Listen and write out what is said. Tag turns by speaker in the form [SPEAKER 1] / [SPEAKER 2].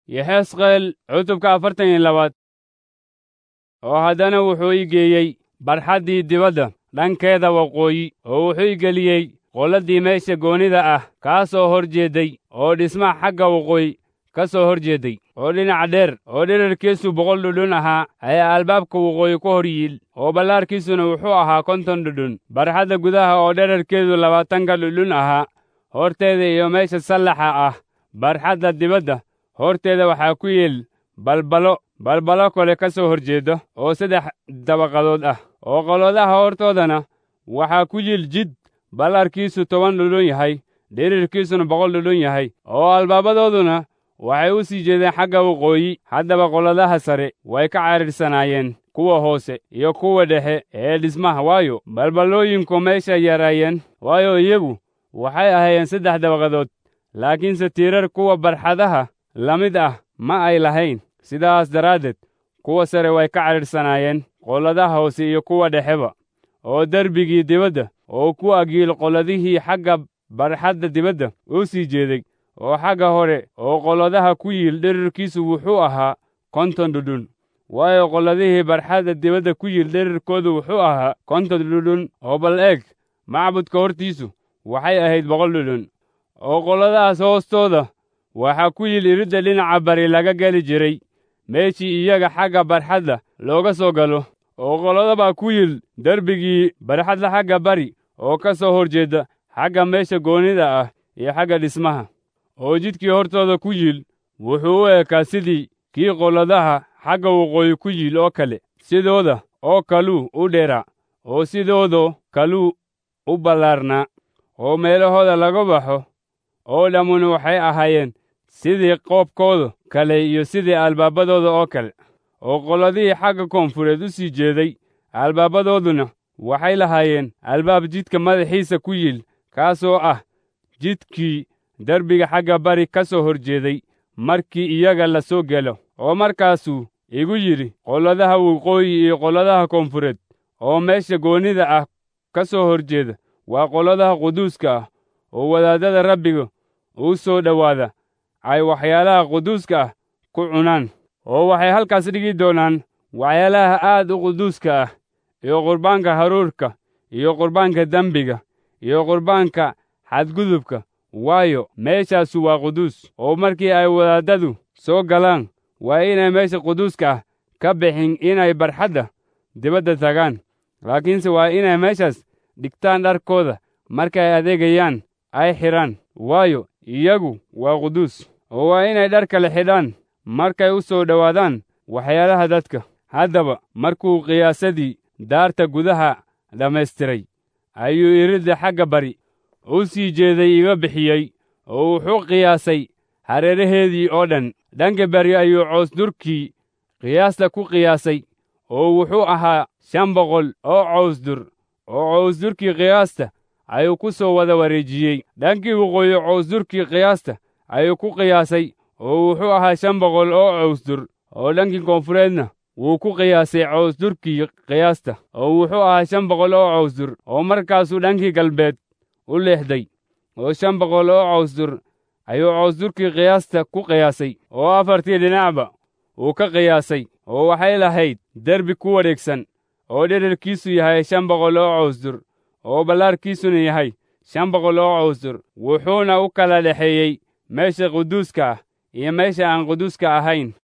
[SPEAKER 1] yexesqeel cutubka afartan iyo labaad oo haddana wuxuu i geeyey barxaddii dibadda dhankeeda waqooyi oo wuxuu i geliyey qolladii meesha goonida ah kaa soo hor jeedday oo dhismaha xagga waqooyi ka soo hor jeedday oo dhinac dheer oo dherarkiisu boqol dhudhun ahaa ayaa albaabka waqooyi ku hor yiil oo ballaarkiisuna wuxuu ahaa konton dhudhun barxadda gudaha oo dherarkeedu labaatanka dhudhun ahaa horteeda iyo meesha sallaxa ah barxadda dibadda horteeda waxaa ku yiil balbalo balbalo kale ka soo horjeeda oo saddex dabaqadood ah oo qoladaha hortoodana waxaa ku yiil jid ballarkiisu toban dhudhun yahay dhirirkiisuna boqol dhudhun yahay oo albaabadooduna waxay u sii jeedeen xagga waqooyi haddaba qoladaha sare way ka cariirsanaayeen kuwa hoose iyo kuwa dhexe ee dhismaha waayo balballooyinku meeshay yaraayeen waayo iyagu waxay ahaayeen saddex dabaqadood laakiinse tiirar kuwa barxadaha la mid ah ma ay lahayn sidaas daraaddeed kuwa sare way ka cariirsanaayeen qoladaha hoose iyo kuwa dhexeba oo derbigii dibadda oo ku agyiil qoladihii xagga barxadda dibadda u sii jeeday oo xagga hore oo qoladaha ku yiil dherarkiisu wuxuu ahaa konton dhudhun waayo qoladihii barxadda dibadda ku yiil dherarkoodu wuxuu ahaa konton dhudhun oo bal eeg macbudka hortiisu waxay ahayd boqol dhudhun oo qoladahaas hoostooda waxaa ku yiil iridda dhinaca bari laga geli jiray meeshii iyaga xagga barxadda looga soo galo oo qoladabaa ku yiil derbigii barxadda xagga bari oo ka soo hor jeeda xagga meesha goonnida ah iyo xagga dhismaha oo jidkii hortooda ku yiil wuxuu u ekaa sidii kii qoladaha xagga waqooyi ku yiil oo kale sidooda oo kaluu u dheeraa oo sidoodo kaluu u ballaarnaa oo meelahooda laga baxo oo dhammuna waxay ahaayeen sidii qoobkooda kale iyo sidii albaabadooda oo kale oo qoladihii xagga koonfureed u sii jeeday albaabadooduna waxay lahaayeen albaab jidka madaxiisa ku yiil kaasoo ah jidkii derbiga xagga bari ka soo hor jeeday markii iyaga la soo gelo oo markaasuu igu yidhi qoladaha waqooyi iyo qoladaha koonfureed oo meesha goonnida ah ka soo hor jeeda waa qoladaha quduuska ah oo wadaaddada rabbiga uu soo dhowaada ay waxyaalaha quduuska ah ku cunaan oo waxay halkaas dhigi doonaan waxyaalaha aad u quduuska ah iyo qurbaanka haruurka iyo qurbaanka dembiga iyo qurbaanka xadgudubka waayo meeshaasu waa quduus oo markii ay wadaaddadu soo galaan waa inay meesha quduuska ah ka bixin inay barxadda dibadda tagaan laakiinse waa inay meeshaas dhigtaan dharkooda markay adeegayaan ay xidhaan waayo iyagu waa quduus oo waa inay dhar kale xidhaan markay u soo dhowaadaan waxyaalaha dadka haddaba markuu qiyaasadii daarta gudaha dhammaystiray ayuu iridda xagga bari u sii jeeday iga bixiyey oo wuxuu qiyaasay hareeraheedii oo dhan dhanka bari ayuu coosdurkii qiyaasta ku qiyaasay oo wuxuu ahaa shan boqol oo coosdur oo coosdurkii qiyaasta ayuu ku soo wada wareejiyey dhankii waqooyi coosdurkii qiyaasta ayuu ku qiyaasay oo wuxuu ahaa shan boqol oo coosdur oo dhankii koonfureedna wuu ku qiyaasay coosdurkii qiyaasta oo wuxuu ahaa shan boqol oo coosdur oo markaasuu dhankii galbeed u leexday oo shan boqol oo coosdur ayuu coosdurkii qiyaasta ku qiyaasay oo afartii dhinacba uu ka qiyaasay oo waxay lahayd derbi ku wareegsan oo dherarkiisu yahay shan boqol oo coosdur oo ballaarkiisuna yahay shan boqol oo coosdur wuxuuna u kala dhexeeyey meesha quduuska ah iyo meesha aan quduuska ahayn